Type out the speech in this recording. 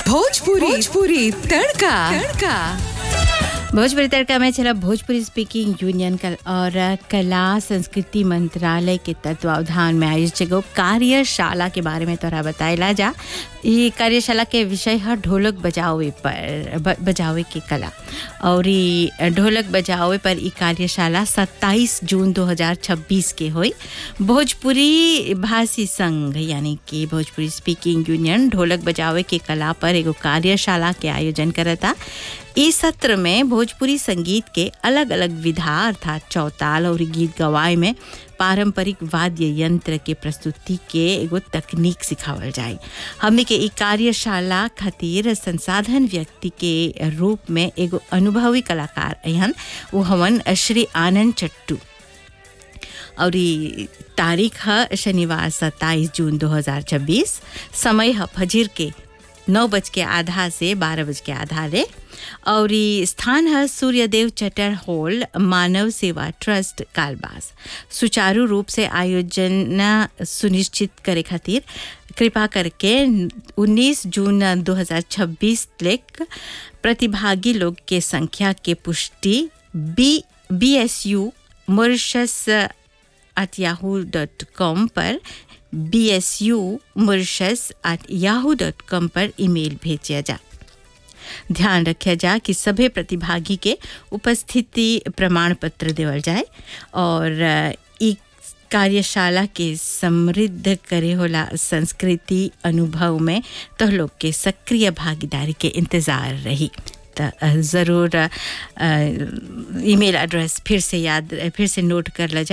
भोजपुरी भोजपुरी तड़का तड़का भोजपुरी तड़का में चला Bhojpuri speaking union कल और कला संस्कृति मंत्रालय के तत्वावधान में आयोजित एगो कार्यशाला के बारे में तोरा बताइला जा ये कार्यशाला के विषय है ढोलक बजावे पर ब, बजावे के कला और ई ढोलक बजावे पर ई कार्यशाला 27 जून 2026 के हुई भोजपुरी भाषी संघ यानी कि भोजपुरी स्पीकिंग यूनियन ढोलक बजावे के कला पर एगो कार्यशाला के आयोजन करता इस सत्र में भोजपुरी संगीत के अलग अलग विधा अर्थात चौताल और गीत गवाए में पारंपरिक वाद्य यंत्र के प्रस्तुति के एगो तकनीक सिखावल जाए हमने के ई कार्यशाला खातिर संसाधन व्यक्ति के रूप में एगो अनुभवी कलाकार अहन वो हवन श्री आनंद चट्टू और ई तारीख है शनिवार 27 जून 2026 समय है फजीर के नौ बज के आधा से बारह बज के आधा ले और ई स्थान है सूर्यदेव चटर हॉल मानव सेवा ट्रस्ट कालबास सुचारू रूप से आयोजन सुनिश्चित करे खातिर कृपा करके 19 जून 2026 तक प्रतिभागी लोग के संख्या के पुष्टि B B S U Mauritius at Yahoo dot com पर B S U Mauritius at Yahoo dot com पर ईमेल भेजा जा ध्यान रखा जा कि सभी प्रतिभागी के उपस्थिति प्रमाण पत्र देवल जाए और ई कार्यशाला के समृद्ध करे होला संस्कृति अनुभव में तो लोग के सक्रिय भागीदारी के इंतज़ार रही त ज़रूर ईमेल एड्रेस फिर से याद फिर से नोट कर ल जाए